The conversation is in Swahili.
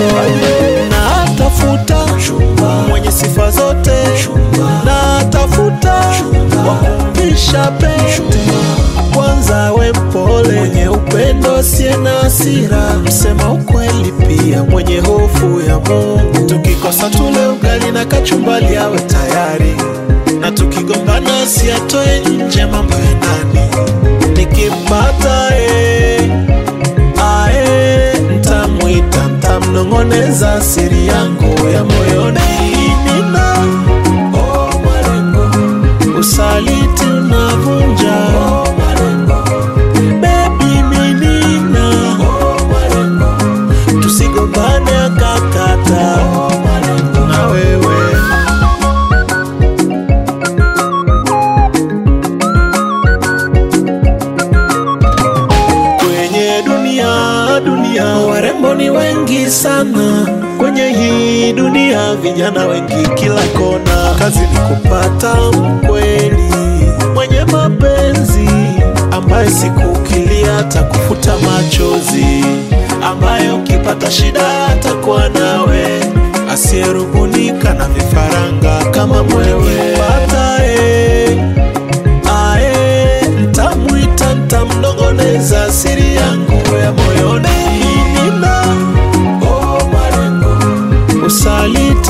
natafuta mwenye sifa zote natafuta wakumvisha pete kwanza we mpole mwenye upendo asiye na hasira msema ukweli pia mwenye hofu ya mungu tukikosa tule ugali na kachumbali awe tayari na tukigombana siatoe nje mambo ya ndani nikimpata eh, ae ntamwita ntamnong'oneza siri yangu ya moyoni nina oh, malengo usaliti unavunja oh, malengo bebi minina oh, malengo tusigombane akakata oh, malengo na wewe kwenye dunia dunia warembo ni wengi sana kwenye hii dunia vijana wengi kila kona kazi ni kupata mkweli mwenye mapenzi ambaye siku ukilia atakufuta machozi ambaye ukipata shida atakuwa nawe asiyerubunika na vifaranga kama mwewe pata eh, ae ntamwita ntamnong'oneza siri yangu ya moyoni nina oh, malengo usaliti